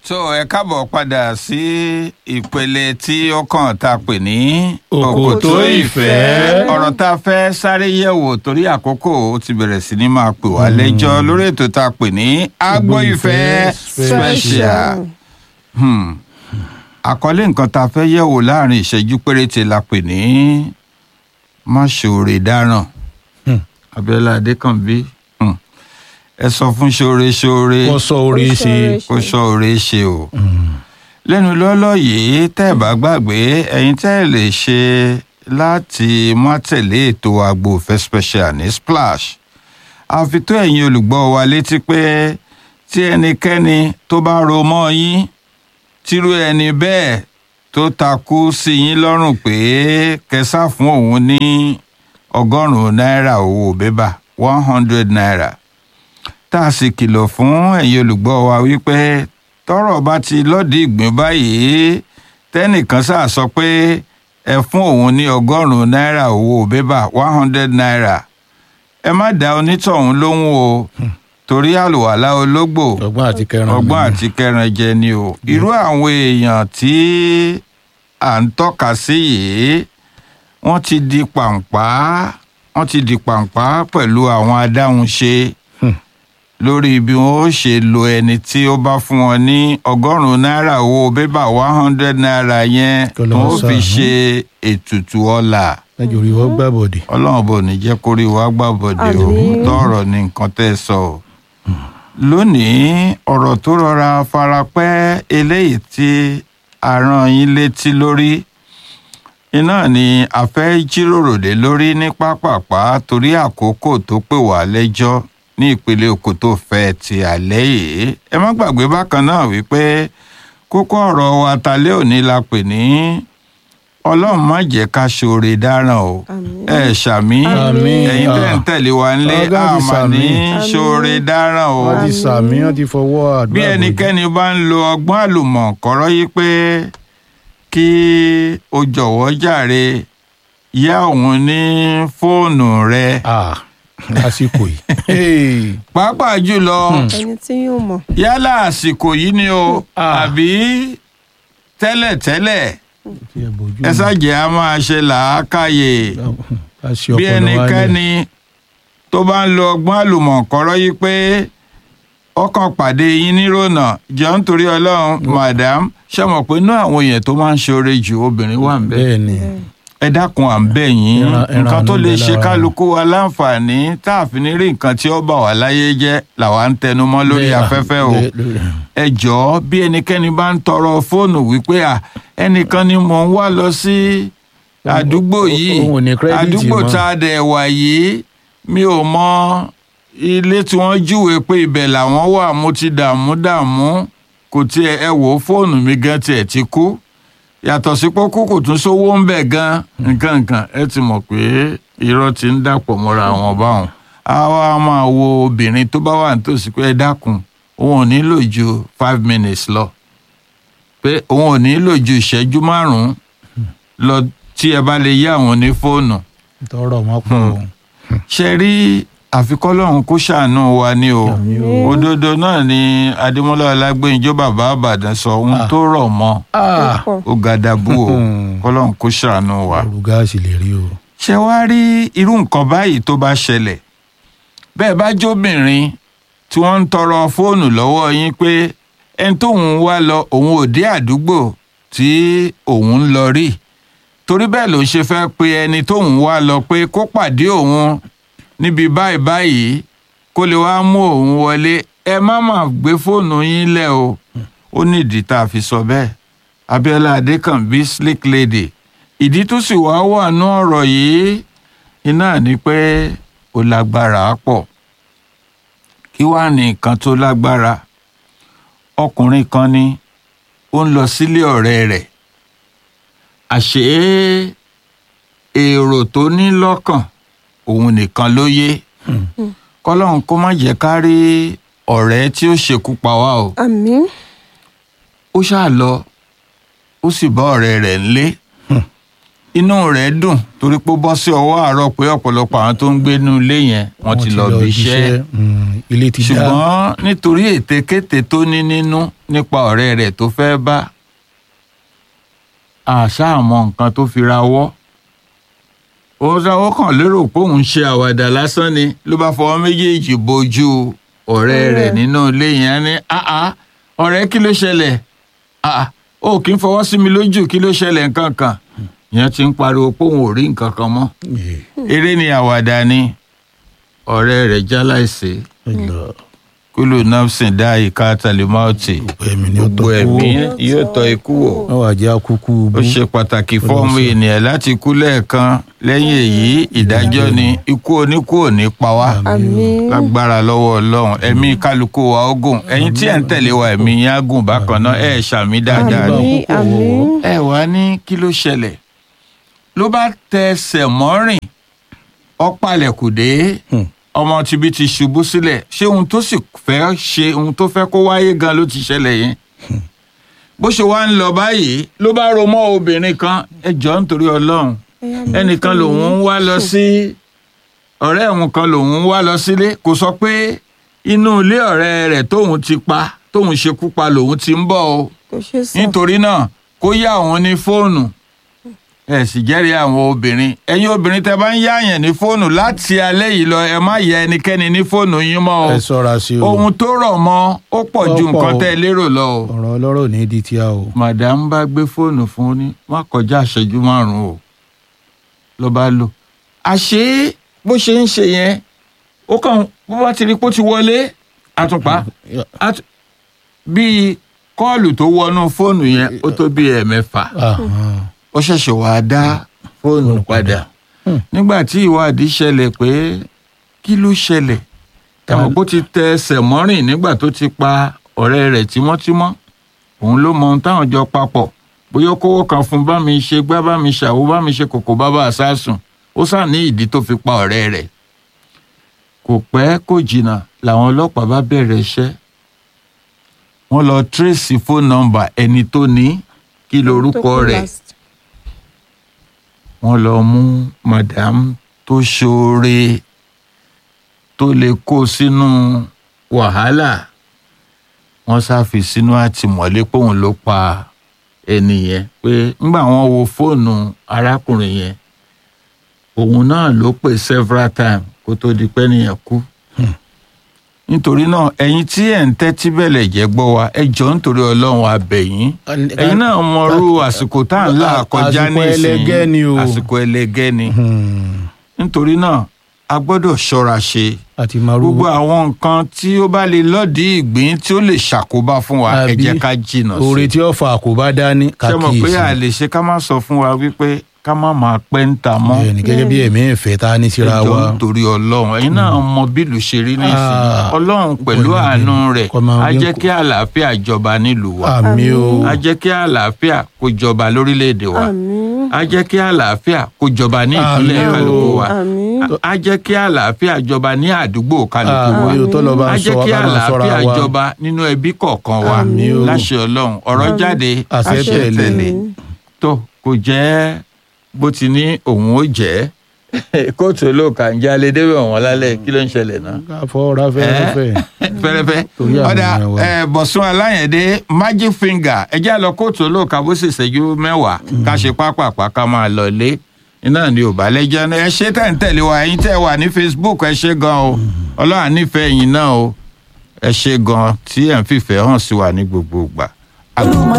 so ẹ káàbọ̀ padà sí ìpele tí ó kàn tá a pè ní Òkòtó ìfẹ́. ọ̀rọ̀ tá a fẹ́ sáré yẹ̀wò torí àkókò ó ti bẹ̀rẹ̀ sí ní máa pè wá lẹ́jọ́ lórí ètò tá a pè ní Agbo Ìfẹ́ special Hmm. àkọlé nǹkan tá a fẹ́ yẹ̀wò láàrin ìṣẹ́jú péréte la pè ní máṣoore dáràn Hmm. Abíọ́lá Adékànbí hmm. ẹ sọ fún ṣoore ṣoore wọ́n sọ orí ṣe kó sọ òre ṣe o lẹ́nu lọ́lọ́ yìí tẹ́ ẹ̀ bá gbàgbé ẹ̀yin tẹ́ ẹ̀ lè ṣe láti má tẹ̀lé ètò Agbo Ìfẹ́ special ní Splash àfi tó ẹ̀yin olùgbọ́ wa létí pé tí ẹnikẹ́ni tó bá ro mọ́ yín tírú ẹni bẹ́ẹ̀ tó takú sí yín lọ́rùn pé kẹsà fún òun ní ọgọ́rùn-ún náírà owó bébà one hundred naira tá a sì kìlọ̀ fún ẹ̀yin olùgbọ́ wa wípé tọ́rọ̀ bá ti lọ́ọ̀dì ìgbín báyìí tẹ́nìkan sáà sọ pé ẹ fún òun ní ọgọ́rùn-ún náírà owó bébà one hundred naira ẹ má dá onítọ̀hún lóhùn o torí àlùwàlá ológbò ọgbọ́n àti kẹrin ọgbọ́n àti kẹran jẹ ni o irú àwọn èèyàn tí à ń tọ́ka sí yìí wọ́n ti di pàǹpá wọ́n ti di pàǹpá pẹ̀lú àwọn adáhunṣe lórí bí wọn ó ṣe lo ẹni tí ó bá fún wọn ní ọgọ́rùn-ún náírà owó bébà one hundred naira yẹn Kọ́ tó lọ́wọ́ fi ṣàánú. ṣe ètùtù ọlà lẹ́jọ́ orí wọ́n gbà bọ̀dẹ̀ ọlọ́run bò ní jẹ́ kórí wa gbàbọ̀dé o Àmín. tọrọ ní nǹkan tẹ́ ẹ sọ o. lónìí ọ̀rọ̀ tó rọra farapẹ́ eléyìí tí a rán yín létí lórí iná ni a fẹ́ jíròrò lé lórí ní pápápá torí àkókò tó pè wá lẹ́jọ́ ní ìpele Òkòtó Ìfẹ́ ti àlẹ́ yìí ẹ má gbàgbé bákan náà wípé kókó ọ̀rọ̀ wa talẹ́ òní la pè ní ọlọ́run má jẹ́ ká ṣoore dáràn o Àmín. ẹ ṣàmí Àmín. ẹ̀yin tẹ́ ń tẹ̀lé wa ńlé Ọlọ́run ti àmà ní ṣàmì. ṣoore dáràn o wọ́n ti sàmì wọ́n ti fọwọ́ àdúrà bí bọ̀dẹ̀. ẹnikẹ́ni bá ń lo ọgbọ́n àlùmọ̀kọ́rọ́ yìí pé kí o jọ̀wọ́ jàre yá òun ní fóònù rẹ Ah, lásìkò yìí Hey. pàápàá jùlọ ẹni tí yóò mọ̀. yálà àsìkò yìí ni o Ah. àbí tẹ́lẹ̀tẹ́lẹ̀ Tí ẹ bójú ẹ ṣàjẹ́ a máa ṣe làákàyè ká ṣe bí ọpọlọ wa ẹnikẹ́ni tó bá ń lo ọgbọ́n àlùmọ̀kọ́rọ́ yìí pé ọkàn pàdé yín nírònà jọ nítorí ọlọ́run madam ṣe mọ̀ pé inú àwọn èèyàn tó máa ń ṣoore jù obìnrin wà ń bẹ̀ bẹ́ẹ̀ ni ẹ dákun à ń bẹ̀ yín Ẹran- ẹran nǹkan tó àánú lè bẹ ṣe lára kálukú wa láǹfààní tá a fi ní rí nǹkan tí ó bà wá láyé jẹ́ làwa ń tẹnu mọ́ lórí Bẹ́ẹ̀, afẹ́fẹ́ o bẹ́ẹ̀, lórí- ẹ jọ̀ọ́ bí ẹnikẹ́ni bá ń tọrọ fóònù wípé à ẹnìkan ni mò ń wá lọ sí àdúgbò yìí òun ò ní credit àdúgbò mọ́. tá a dẹ̀ wà yìí mi ò mọ ilé tí wọ́n júwe pé ibẹ̀ làwọn wà mo ti dààmú dààmú kò tiẹ̀ ẹ wò ó fóònù mi gan tiẹ̀ ti kú yàtọ̀ sí pé kú kò tún sówó ń bẹ̀ gan nǹkan nǹkan ẹ ti mọ̀ pé irọ́ ti ń dàpọ̀ mọ́ra wọn báwọn àwa máa wo obìnrin tó bá wà nítòsí pé ẹ dákun òun ò nílò ju five minutes lọ pé òun ò nílò ju ìṣẹ́jú márùn-ún lọ tí ẹ bá lè yá àwọn ní fóònù tọrọ wọn pọ̀ o. ṣe rí àfikọ́lọ́hún kó ṣàánú wa ni o Àmín o. òdodo náà ni adémọ́lá ọlágbẹ́njọ́ bàbá àbàdàn sọ ohun Ah. tó rọ̀ mọ́ Ah, pọ̀. ó gàdàbú o Hmm. kọ́lọ́hún kó ṣàánú wa. ọrù gáàsì lè rí o. ṣé wàá rí irú nǹkan báyìí tó bá ṣẹlẹ̀ bẹ́ẹ̀ bá jóbìnrin tí wọ́n ń tọrọ fóònù lọ́wọ́ yín pé ẹni tóun wá lọ òun ò dé àdúgbò tí òun ń lọ rí torí bẹ́ẹ̀ ló ń ṣe fẹ́ pe ẹni tóun wá lọ pé kó pàdé òun níbi báyìí báyìí kó lè wá mú òun wọlé ẹ má má gbé fóònù yín lẹ̀ o ó nídìí tá a fi sọ bẹ́ẹ̀ Abíọ́lá Adékànbí slick lady ìdí tó sì wá wà ní ọ̀rọ̀ yìí iná ni pé ó lágbára pọ̀ kí wàá ní nǹkan tó lágbára ọkùnrin kan ni ó ń lọ sílé ọ̀rẹ́ rẹ̀ àṣé èrò tó ní lọ́kàn òun nìkan ló yé kọ́lọ́hún kó má jẹ́ ká rí ọ̀rẹ́ tí ó ṣekú pa wá o àmín. ó ṣáà lọ ó sì bá ọ̀rẹ́ rẹ̀ ńlé inú rẹ̀ dùn torí pé ó bọ́ sí ọwọ́ àárọ̀ pé ọ̀pọ̀lọpọ̀ àwọn tó ń gbé inú ilé yẹn wọ́n ti lọ bí iṣẹ́ Mm, ilé ti dá ṣùgbọ́n nítorí ètekéte tó ní nínú nípa ọ̀rẹ́ rẹ̀ tó fẹ́ bá àṣàmọ̀ nǹkan tó fi ra wọ́ òun sáwọ́ kàn lérò pé òun ṣe àwàdà lásán ni ló bá fọwọ́ méjèèjì bojú ọ̀rẹ́ rẹ̀ nínú ilé yẹn ní àá ọ̀rẹ́ kí ló ṣẹlẹ̀ àá ó kì í fọwọ́ sí mi lójú kí ló ṣẹlẹ̀ nǹkan kan ìyẹn ti ń pariwo pé òun ò rí nǹkan kan mọ́ eré ni àwàdà ni ọ̀rẹ́ rẹ̀ jáláìsí kúlù nafsin dá ìka tàlímọ́ọ̀tì ẹ̀mí ni ó gbogbo tọ́ ẹ̀mí yóò tọ́ ikú wò wọ́n wà jẹ́ akúkú ó bú ṣe pàtàkì fọ́ọ̀mù ènìyàn láti kú lẹ́ẹ̀kan lẹ́yìn èyí ìdájọ́ ni ikú oníkú ò ní pa wá àmín lágbára lọ́wọ́ ọlọ́run ẹ̀mí kálukú wa ó gùn ẹ̀yin tí ẹ̀ ń tẹ̀lé wa ẹ̀mí yín á gùn bákan náà ẹ̀ ṣàmì dáadáa ni àmín àmín ẹ wá ní kí ló ṣẹlẹ̀ ló bá tẹsẹ̀ mọ́rìn ọ̀pálẹ̀kùdé Hmm. ọmọ tibí ti ṣubú sílẹ̀ ṣé ohun tó sì fẹ́ ṣe ohun tó fẹ́ kó wáyé gan ló ti ṣẹlẹ̀ yẹn bó ṣe wá ń lọ báyìí ló bá ro mọ́ obìnrin kan ẹ jọ̀ọ́ nítorí ọlọ́run ẹnìkan lòun ń wá lọ sí ọ̀rẹ́ òun kan lòun ń wá lọ sílé kò sọ pé inú ilé ọ̀rẹ́ rẹ̀ tóun ti pa tóun ṣekú pa lòun ti ń bọ̀ o kò ṣe sọ nítorí náà kó yá òun ní fóònù ẹ sì jẹ́rìí àwọn obìnrin ẹ̀yin obìnrin tẹ́ bá ń yáàyàn ní fóònù láti alẹ́ yìí lọ ẹ má yẹ ẹnikẹ́ni ní fóònù yín mọ́ o ẹ ṣọ́ra sí o ohun tó rọ̀ mọ́ ó pọ̀ ju Ó pọ̀ nǹkan o. tẹ́ ẹ lérò lọ o ọ̀rọ̀ ọlọ́rọ̀ ní di tíá o madam bá gbé fóònù fún un ní má kọjá ìṣẹ́jú márùn-ún o ló bá lò àṣé bó ṣe ń ṣe yẹn ó kàn bó bá ti rí pé ó ti wọlé àtùpá àtù- bíi kọ́ọ̀lù tó wọnú fóònù yẹn ó tó bíi ẹ̀mẹ́fà Ahàn. ó ṣẹ̀ṣẹ̀ wàá dá fóònù padà Hmm. nígbà tí ìwádìí ṣẹlẹ̀ pé kí ló ṣẹlẹ̀ ẹ̀wọ̀n kó ti tẹ ẹsẹ̀ mọ́rìn nígbà tó ti pa ọ̀rẹ́ rẹ̀ tímọ́tímọ́ òun ló mọ ohun táwọn jọ papọ̀ bóyá ó kówó kan fún bá mi ṣe gbá bá mi ṣàwó bá mi ṣe kòkó bábà àsásùn ó sà ní ìdí tó fi pa ọ̀rẹ́ rẹ̀ kò pẹ́ kò jìnnà làwọn ọlọ́pàá bá bẹ̀rẹ̀ iṣẹ́ wọ́n lọ tírèsì fóònù nọ́mbà ẹni tó ní kí lorúkọ rẹ̀ wọ́n lọ mú madam tó ṣoore tó lè kó sínú wàhálà wọ́n ṣàfi sínú àtìmọ́lé póun ló pa ẹni yẹn pé ńgbà wọ́n wo fóònù arákùnrin yẹn òun náà ló pè several times kó tó di pé nìyẹn kú nítorí náà ẹ̀yin tí ẹ̀ ń tẹ́tí bẹ̀lẹ̀ jẹ́ gbọ́ wa ẹ jọ̀ọ́ nítorí ọlọ́run abẹ̀yìn ẹ̀yin náà mọrú àsìkò tá à ń là kọjá Àsìkò ẹlẹgẹ́ ni o. àsìkò ẹlẹgẹ́ ni Hmm. nítorí náà a gbọ́dọ̀ ṣọ́ra ṣe àti maru gbogbo àwọn nǹkan tí ó bá lè lọ́ọ̀dì ìgbín tí ó lè ṣàkóbá fún wa ẹ Àbí jẹ́ ká jìnnà oore sí tí ó fa àkóbá dání ṣé mọ̀ pé a kàkíyèsí lè ṣe ká má sọ fún wa wípé ká má máa pẹ́ ń ta mọ́ bẹ́ẹ̀ni gẹ́gẹ́ bí ẹ̀mí ìfẹ́ tá a ní síra ẹjọ́ wa nítorí ọlọ́run ẹ̀yin náà mọ bílù ṣe rí nísìnyí Ah, ọlọ́run pẹ̀lú pẹ̀lú àánú bẹ́ẹ̀. rẹ̀ Kọ́ máa á dín jẹ́ kù. kí àlàáfíà jọba nílùú wa àmì o á jẹ́ kí àlàáfíà kó jọba lórílẹ̀‐èdè wa àmín á jẹ́ kí àlàáfíà kó jọba ní ìpínlẹ̀ Àmín o. kálukú wa àmín á jẹ́ kí àlàáfíà jọba ní àdúgbò kálukú wa àmì o tọ́lọ́ bá á ń sọ jẹ́ wa kí ká máa sọ́ra àlàáfíà wa jọba nínú ẹbí kọ̀ọ̀kan wa Àmín o. láṣẹ ọlọ́run ọ̀rọ̀ jáde Àṣẹ tẹ̀lé. tó kò jẹ́ bó ti ní òun ó jẹ́ kóòtù olóòkà ń jalè débẹ̀ wọ́n lálẹ́ kí ló ń ṣẹlẹ̀ náà ká fọ́ra fẹ́rẹ́fẹ́ fẹ́rẹ́fẹ́ Torí àwọn ọ̀dà èèyàn wa. ẹ̀, bọ̀sùn aláyẹ̀dé magic finger ẹjẹ́ àlọ́ kóòtù olóòkà bó sì ṣẹ́jú mẹ́wàá ká ṣe pápápá ká máa lọ lé iná ni ò bá lẹ́jọ́ náà ẹ ṣe tẹ̀ ń tẹ̀lé wa ẹ̀yin tẹ̀ wà ní facebook ẹ ṣe gan o ọlọ́run nífẹ̀ẹ́ yín náà o ẹ ṣe gan tí ẹ̀ ń fìfẹ́ hàn sí wa ní gbogbo ìgbà.